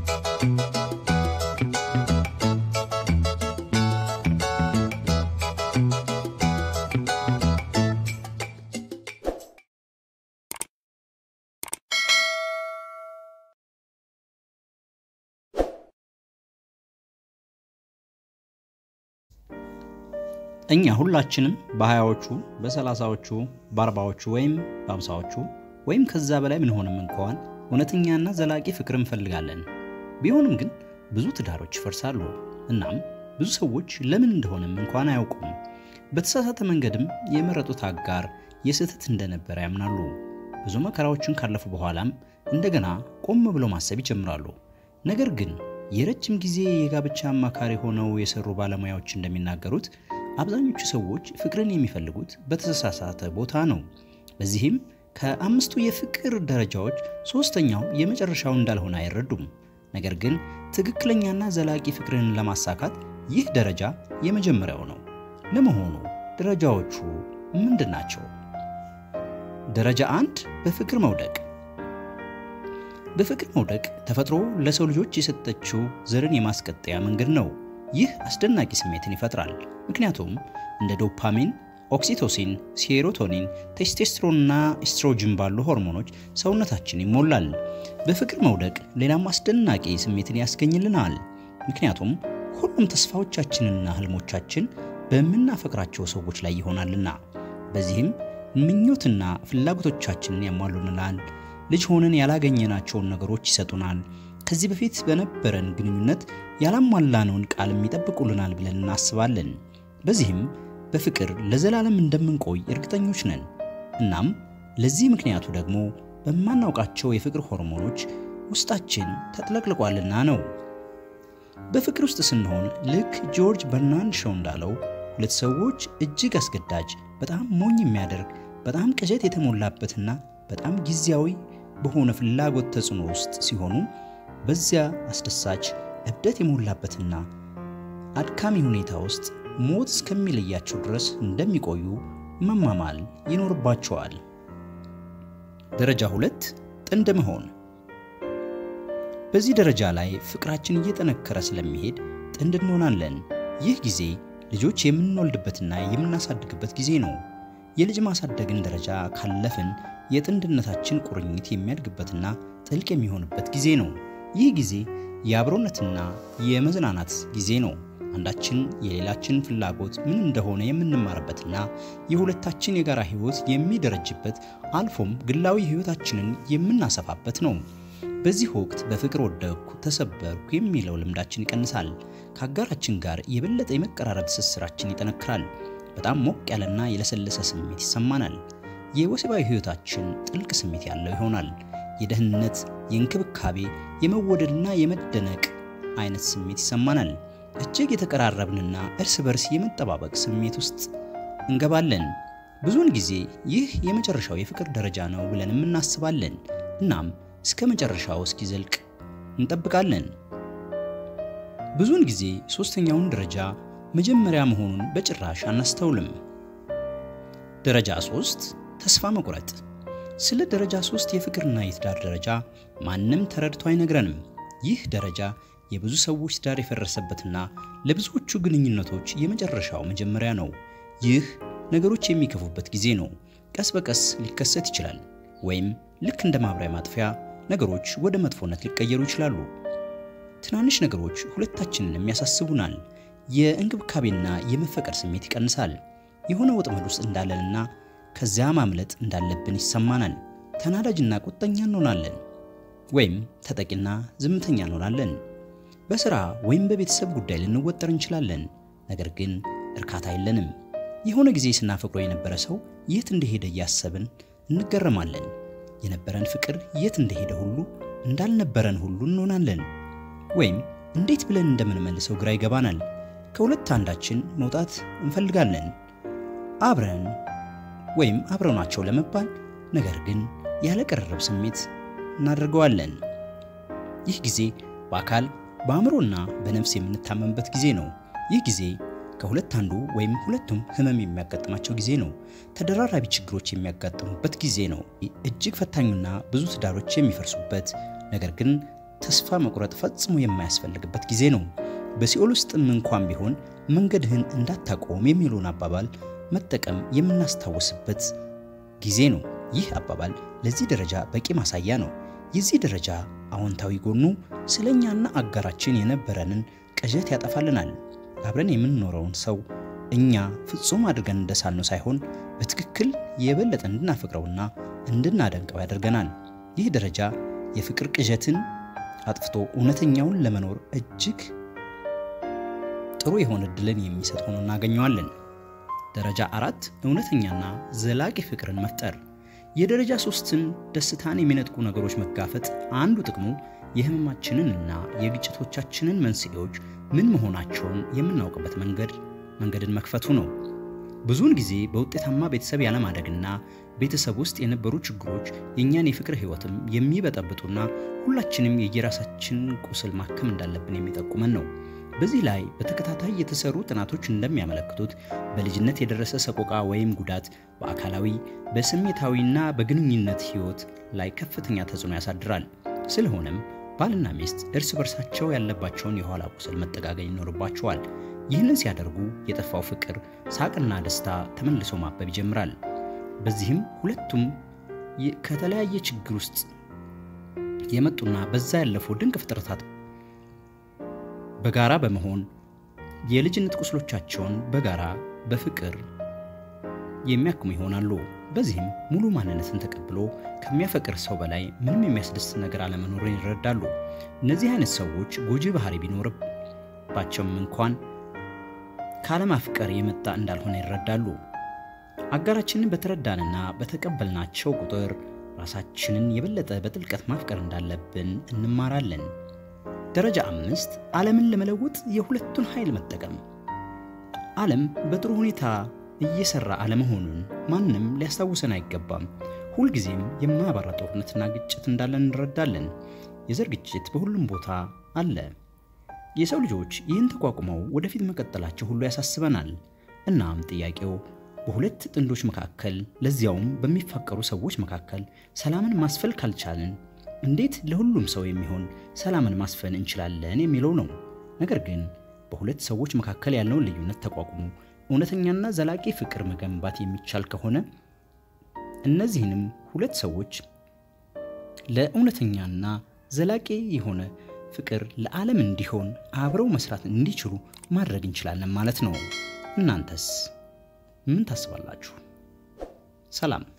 እኛ ሁላችንም በሀያዎቹ በሰላሳዎቹ በአርባዎቹ ወይም በአምሳዎቹ ወይም ከዛ በላይ ምንሆንም እንኳን እውነተኛና ዘላቂ ፍቅር እንፈልጋለን። ቢሆንም ግን ብዙ ትዳሮች ይፈርሳሉ። እናም ብዙ ሰዎች ለምን እንደሆነም እንኳን አያውቁም። በተሳሳተ መንገድም የመረጡት አጋር የስህተት እንደነበረ ያምናሉ። ብዙ መከራዎችን ካለፉ በኋላም እንደገና ቆም ብለው ማሰብ ይጀምራሉ። ነገር ግን የረጅም ጊዜ የጋብቻ አማካሪ ሆነው የሰሩ ባለሙያዎች እንደሚናገሩት አብዛኞቹ ሰዎች ፍቅርን የሚፈልጉት በተሳሳተ ቦታ ነው። በዚህም ከአምስቱ የፍቅር ደረጃዎች ሶስተኛው የመጨረሻው እንዳልሆነ አይረዱም። ነገር ግን ትክክለኛና ዘላቂ ፍቅርን ለማሳካት ይህ ደረጃ የመጀመሪያው ነው። ለመሆኑ ደረጃዎቹ ምንድን ናቸው? ደረጃ አንድ በፍቅር መውደቅ። በፍቅር መውደቅ ተፈጥሮ ለሰው ልጆች የሰጠችው ዘርን የማስቀጠያ መንገድ ነው። ይህ አስደናቂ ስሜትን ይፈጥራል። ምክንያቱም እንደ ዶፓሚን፣ ኦክሲቶሲን፣ ሴሮቶኒን፣ ቴስቴስትሮንና ኤስትሮጅን ባሉ ሆርሞኖች ሰውነታችን ይሞላል። በፍቅር መውደቅ ሌላም አስደናቂ ስሜትን ያስገኝልናል። ምክንያቱም ሁሉም ተስፋዎቻችንና ህልሞቻችን በምናፈቅራቸው ሰዎች ላይ ይሆናልና። በዚህም ምኞትና ፍላጎቶቻችንን ያሟሉልናል። ልጅ ሆነን ያላገኘናቸውን ነገሮች ይሰጡናል። ከዚህ በፊት በነበረን ግንኙነት ያላሟላነውን ቃልም ይጠብቁልናል ብለን እናስባለን። በዚህም በፍቅር ለዘላለም እንደምንቆይ እርግጠኞች ነን። እናም ለዚህ ምክንያቱ ደግሞ በማናውቃቸው የፍቅር ሆርሞኖች ውስጣችን ተጥለቅልቋልና ነው። በፍቅር ውስጥ ስንሆን ልክ ጆርጅ በርናንድ ሾው እንዳለው ሁለት ሰዎች እጅግ አስገዳጅ፣ በጣም ሞኝ የሚያደርግ፣ በጣም ቅዠት የተሞላበትና በጣም ጊዜያዊ በሆነ ፍላጎት ተጽዕኖ ውስጥ ሲሆኑ በዚያ አስደሳች እብደት የሞላበትና አድካሚ ሁኔታ ውስጥ ሞት እስከሚለያቸው ድረስ እንደሚቆዩ መማማል ይኖርባቸዋል። ደረጃ ሁለት ጥንድ መሆን። በዚህ ደረጃ ላይ ፍቅራችን እየጠነከረ ስለሚሄድ ጥንድ እንሆናለን። ይህ ጊዜ ልጆች የምንወልድበትና የምናሳድግበት ጊዜ ነው። የልጅ ማሳደግን ደረጃ ካለፍን የጥንድነታችን ቁርኝት የሚያድግበትና ጥልቅ የሚሆንበት ጊዜ ነው። ይህ ጊዜ የአብሮነትና የመዝናናት ጊዜ ነው። አንዳችን የሌላችን ፍላጎት ምን እንደሆነ የምንማርበትና የሁለታችን የጋራ ሕይወት የሚደረጅበት አልፎም ግላዊ ሕይወታችንን የምናሰፋበት ነው። በዚህ ወቅት በፍቅር ወደቅኩ፣ ተሰበርኩ የሚለው ልምዳችን ይቀንሳል። ከአጋራችን ጋር የበለጠ የመቀራረብ ትስስራችን ይጠነክራል። በጣም ሞቅ ያለና የለሰለሰ ስሜት ይሰማናል። የወሲባዊ ሕይወታችን ጥልቅ ስሜት ያለው ይሆናል። የደህንነት፣ የእንክብካቤ፣ የመወደድና የመደነቅ አይነት ስሜት ይሰማናል። እጅግ የተቀራረብንና እርስ በርስ የመጠባበቅ ስሜት ውስጥ እንገባለን። ብዙውን ጊዜ ይህ የመጨረሻው የፍቅር ደረጃ ነው ብለንም እናስባለን። እናም እስከ መጨረሻው እስኪዘልቅ እንጠብቃለን። ብዙውን ጊዜ ሶስተኛውን ደረጃ መጀመሪያ መሆኑን በጭራሽ አናስተውልም። ደረጃ ሶስት ተስፋ መቁረጥ። ስለ ደረጃ ሶስት የፍቅርና የትዳር ደረጃ ማንም ተረድቶ አይነግረንም። ይህ ደረጃ የብዙ ሰዎች ትዳር የፈረሰበትና ለብዙዎቹ ግንኙነቶች የመጨረሻው መጀመሪያ ነው። ይህ ነገሮች የሚከፉበት ጊዜ ነው። ቀስ በቀስ ሊከሰት ይችላል፣ ወይም ልክ እንደ ማብሪያ ማጥፊያ ነገሮች ወደ መጥፎነት ሊቀየሩ ይችላሉ። ትናንሽ ነገሮች ሁለታችንንም ያሳስቡናል። የእንክብካቤና የመፈቀር ስሜት ይቀንሳል። የሆነ ወጥመድ ውስጥ እንዳለንና ከዚያ ማምለጥ እንዳለብን ይሰማናል። ተናዳጅና ቁጠኛ እንሆናለን፣ ወይም ተጠቂና ዝምተኛ እንሆናለን። በሥራ ወይም በቤተሰብ ጉዳይ ልንወጠር እንችላለን፣ ነገር ግን እርካታ የለንም። የሆነ ጊዜ ስናፈቅሮ የነበረ ሰው የት እንደሄደ እያሰብን እንገረማለን። የነበረን ፍቅር የት እንደሄደ ሁሉ እንዳልነበረን ሁሉ እንሆናለን። ወይም እንዴት ብለን እንደምንመልሰው ግራ ይገባናል። ከሁለት አንዳችን መውጣት እንፈልጋለን አብረን ወይም አብረናቸው ለመባል ነገር ግን ያለ ቅርርብ ስሜት እናደርገዋለን። ይህ ጊዜ በአካል በአእምሮና በነፍስ የምንታመምበት ጊዜ ነው። ይህ ጊዜ ከሁለት አንዱ ወይም ሁለቱም ህመም የሚያጋጥማቸው ጊዜ ነው። ተደራራቢ ችግሮች የሚያጋጥሙበት ጊዜ ነው። እጅግ ፈታኙና ብዙ ትዳሮች የሚፈርሱበት ነገር ግን ተስፋ መቁረጥ ፈጽሞ የማያስፈልግበት ጊዜ ነው። በሲኦል ውስጥም እንኳን ቢሆን መንገድህን እንዳታቆም የሚለውን አባባል መጠቀም የምናስታውስበት ጊዜ ነው። ይህ አባባል ለዚህ ደረጃ በቂ ማሳያ ነው። የዚህ ደረጃ አዎንታዊ ጎኑ ስለ እኛና አጋራችን የነበረንን ቅዠት ያጠፋልናል። አብረን የምንኖረውን ሰው እኛ ፍጹም አድርገን እንደሳልነው ሳይሆን በትክክል የበለጠ እንድናፈቅረውና እንድናደንቀው ያደርገናል። ይህ ደረጃ የፍቅር ቅዠትን አጥፍቶ እውነተኛውን ለመኖር እጅግ ጥሩ የሆነ እድልን የሚሰጥ ሆኖ እናገኘዋለን። ደረጃ አራት እውነተኛና ዘላቂ ፍቅርን መፍጠር። የደረጃ ሶስትን ደስታን የሚነጥቁ ነገሮች መጋፈጥ አንዱ ጥቅሙ የህመማችንን እና የግጭቶቻችንን መንስኤዎች ምን መሆናቸውን የምናውቅበት መንገድ መንገድን መክፈቱ ነው። ብዙውን ጊዜ በውጤታማ ቤተሰብ ያለማደግና ቤተሰብ ውስጥ የነበሩ ችግሮች የእኛን የፍቅር ህይወትም የሚበጠብጡና ሁላችንም የየራሳችን ቁስል ማከም እንዳለብን የሚጠቁመን ነው። በዚህ ላይ በተከታታይ የተሰሩ ጥናቶች እንደሚያመለክቱት በልጅነት የደረሰ ሰቆቃ ወይም ጉዳት በአካላዊ በስሜታዊና በግንኙነት ህይወት ላይ ከፍተኛ ተጽዕኖ ያሳድራል። ስለሆነም ባልና ሚስት እርስ በርሳቸው ያለባቸውን የኋላ ቁስል መጠጋገኝ ይኖርባቸዋል። ይህንን ሲያደርጉ የጠፋው ፍቅር፣ ሳቅና ደስታ ተመልሶ ማበብ ይጀምራል። በዚህም ሁለቱም ከተለያየ ችግር ውስጥ የመጡና በዛ ያለፉ ድንቅ ፍጥረታት በጋራ በመሆን የልጅነት ቁስሎቻቸውን በጋራ በፍቅር የሚያክሙ ይሆናሉ። በዚህም ሙሉ ማንነትን ተቀብሎ ከሚያፈቅር ሰው በላይ ምንም የሚያስደስት ነገር አለመኖርን ይረዳሉ። እነዚህ አይነት ሰዎች ጎጂ ባህሪ ቢኖርባቸውም እንኳን ካለማፍቀር የመጣ እንዳልሆነ ይረዳሉ። አጋራችንን በተረዳንና በተቀበልናቸው ቁጥር ራሳችንን የበለጠ በጥልቀት ማፍቀር እንዳለብን እንማራለን። ደረጃ አምስት ዓለምን ለመለወጥ የሁለቱን ኃይል መጠቀም። ዓለም በጥሩ ሁኔታ እየሰራ አለመሆኑን ማንም ሊያስታውሰን አይገባም። ሁልጊዜም የማያባራ ጦርነትና ግጭት እንዳለን እንረዳለን። የዘር ግጭት በሁሉም ቦታ አለ። የሰው ልጆች ይህን ተቋቁመው ወደፊት መቀጠላቸው ሁሉ ያሳስበናል። እናም ጥያቄው በሁለት ጥንዶች መካከል ለዚያውም በሚፋቀሩ ሰዎች መካከል ሰላምን ማስፈል ካልቻልን እንዴት ለሁሉም ሰው የሚሆን ሰላምን ማስፈን እንችላለን የሚለው ነው። ነገር ግን በሁለት ሰዎች መካከል ያለውን ልዩነት ተቋቁሞ እውነተኛና ዘላቂ ፍቅር መገንባት የሚቻል ከሆነ እነዚህንም ሁለት ሰዎች ለእውነተኛና ዘላቂ የሆነ ፍቅር ለዓለም እንዲሆን አብረው መስራት እንዲችሉ ማድረግ እንችላለን ማለት ነው። እናንተስ ምን ታስባላችሁ? ሰላም